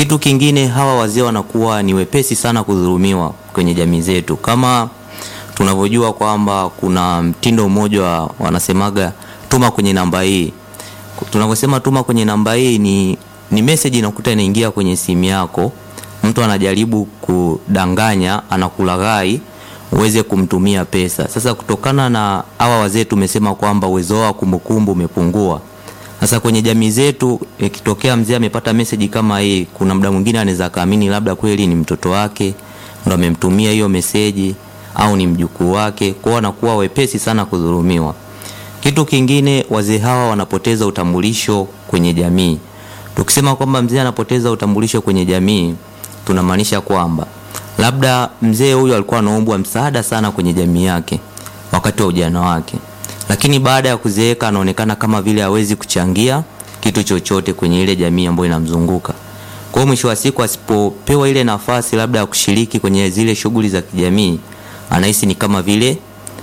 Kitu kingine, hawa wazee wanakuwa ni wepesi sana kudhulumiwa kwenye jamii zetu, kama tunavyojua kwamba kuna mtindo mmoja wa wanasemaga tuma kwenye namba hii. Tunavyosema tuma kwenye namba hii ni, ni message inakuta inaingia kwenye simu yako, mtu anajaribu kudanganya, anakulaghai uweze kumtumia pesa. Sasa kutokana na hawa wazee tumesema kwamba uwezo wao wa kumbukumbu umepungua. Sasa kwenye jamii zetu ikitokea mzee amepata meseji kama hii, kuna muda mwingine anaweza kaamini labda kweli ni mtoto wake ndo amemtumia hiyo meseji au ni mjukuu wake, kwao wanakuwa wepesi sana kudhulumiwa. Kitu kingine, wazee hawa wanapoteza utambulisho kwenye jamii. Tukisema kwamba mzee anapoteza utambulisho kwenye jamii, tunamaanisha kwamba labda mzee huyu alikuwa anaombwa msaada sana kwenye jamii yake wakati wa ujana wake, lakini baada ya kuzeeka anaonekana kama vile hawezi kuchangia kitu chochote kwenye ile jamii ambayo inamzunguka. Kwa hiyo mwisho wa siku asipopewa ile nafasi labda ya kushiriki kwenye zile shughuli za kijamii, anahisi ni kama vile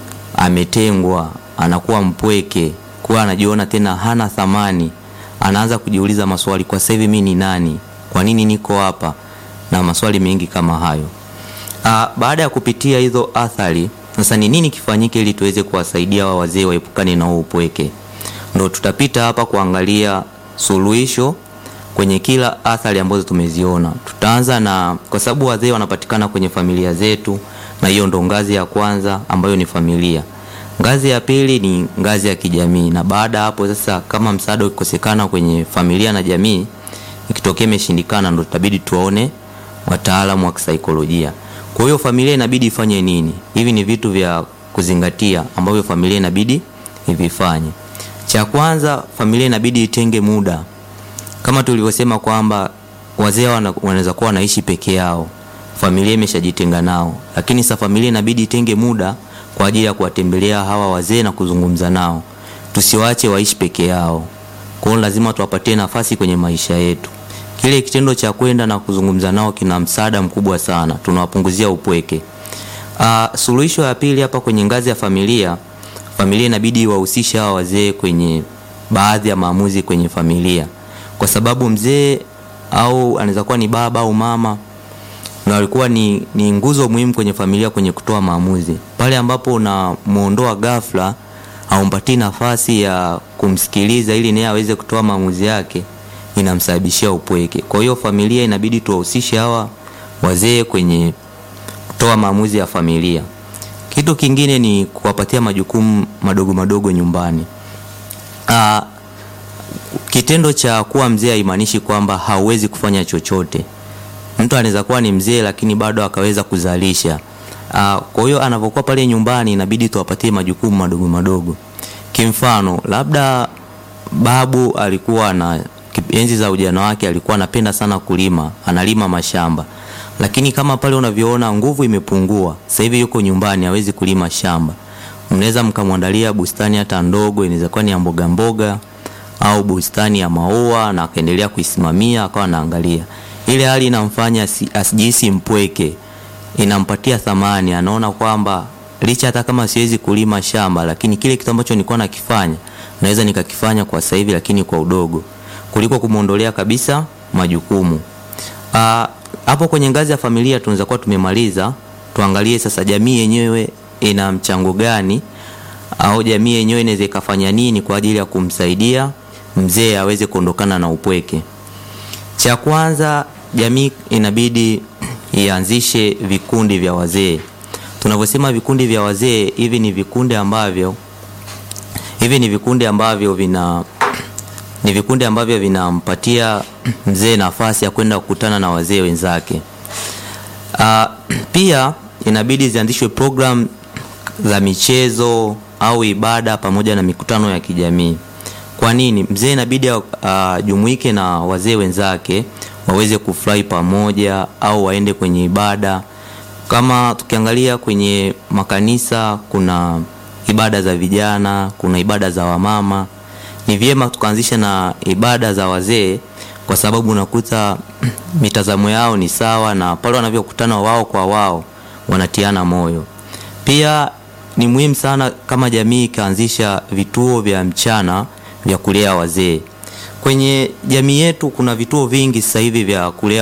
ametengwa, anakuwa mpweke, kuwa anajiona tena hana thamani, anaanza kujiuliza maswali, kwa sasa hivi mimi ni nani? Kwa nini niko hapa? Na maswali mengi kama hayo. Aa, baada ya kupitia hizo athari, sasa ni nini kifanyike ili tuweze kuwasaidia wa wazee waepukane na huo upweke? Ndo tutapita hapa kuangalia suluhisho kwenye kila athari ambazo tumeziona. Tutaanza na, kwa sababu wazee wanapatikana kwenye familia zetu, na hiyo ndo ngazi ya kwanza ambayo ni familia. Ngazi ya pili ni ngazi ya kijamii, na baada ya hapo sasa, kama msaada ukikosekana kwenye familia na jamii, ikitokea imeshindikana, ndo tutabidi tuwaone wataalamu wa kisaikolojia. Kwa hiyo familia inabidi ifanye nini? Hivi ni vitu vya kuzingatia ambavyo familia inabidi ivifanye. Cha kwanza, familia inabidi itenge muda, kama tulivyosema kwamba wazee wanaweza kuwa wanaishi peke yao, familia imeshajitenga nao, lakini sasa familia inabidi itenge muda kwa ajili ya kuwatembelea hawa wazee na kuzungumza nao. Tusiwaache waishi peke yao, kwa hiyo lazima tuwapatie nafasi kwenye maisha yetu. Kile kitendo cha kwenda na kuzungumza nao kina msaada mkubwa sana, tunawapunguzia upweke. Uh, suluhisho ya pili hapa kwenye ngazi ya familia, familia inabidi wahusishe hawa wazee kwenye baadhi ya maamuzi kwenye familia, kwa sababu mzee au anaweza kuwa ni baba au mama na walikuwa ni, ni nguzo muhimu kwenye familia kwenye kutoa maamuzi. Pale ambapo unamuondoa ghafla, haumpatii nafasi ya kumsikiliza ili naye aweze kutoa maamuzi yake, inamsababishia upweke. Kwa hiyo familia inabidi tuwahusishe hawa wazee kwenye kutoa maamuzi ya familia. Kitu kingine ni kuwapatia majukumu madogo madogo nyumbani. Aa, kitendo cha kuwa mzee haimaanishi kwamba hauwezi kufanya chochote. Mtu anaweza kuwa ni mzee lakini bado akaweza kuzalisha. Aa, kwa hiyo anapokuwa pale nyumbani inabidi tuwapatie majukumu madogo madogo. Kimfano, labda babu alikuwa na enzi za ujana wake alikuwa anapenda sana kulima, analima mashamba. Lakini kama pale unavyoona nguvu imepungua, sasa hivi yuko nyumbani hawezi kulima shamba. Mnaweza mkamwandalia bustani hata ndogo, inaweza kuwa ni ya mboga mboga au bustani ya maua na akaendelea kuisimamia akawa anaangalia. Ile hali inamfanya asijihisi mpweke, inampatia thamani, anaona kwamba licha hata kama siwezi kulima shamba, lakini kile kitu ambacho nilikuwa nakifanya naweza nikakifanya kwa sasa hivi, lakini kwa udogo, kuliko kumwondolea kabisa majukumu. Aa, hapo kwenye ngazi ya familia tunaweza kuwa tumemaliza. Tuangalie sasa jamii yenyewe ina mchango gani, au jamii yenyewe inaweza ikafanya nini kwa ajili ya kumsaidia mzee aweze kuondokana na upweke. Cha kwanza, jamii inabidi ianzishe vikundi vya wazee. Tunavyosema vikundi vya wazee, hivi ni vikundi ambavyo hivi ni vikundi ambavyo vina ni vikundi ambavyo vinampatia mzee nafasi ya kwenda kukutana na wazee wenzake. Uh, pia inabidi zianzishwe program za michezo au ibada pamoja na mikutano ya kijamii. Kwa nini? Mzee inabidi ajumuike uh, na wazee wenzake waweze kufurahi pamoja au waende kwenye ibada. Kama tukiangalia kwenye makanisa kuna ibada za vijana, kuna ibada za wamama. Ni vyema tukaanzisha na ibada za wazee, kwa sababu unakuta mitazamo yao ni sawa, na pale wanavyokutana wao kwa wao wanatiana moyo. Pia ni muhimu sana kama jamii ikaanzisha vituo vya mchana vya kulea wazee. Kwenye jamii yetu kuna vituo vingi sasa hivi vya kulea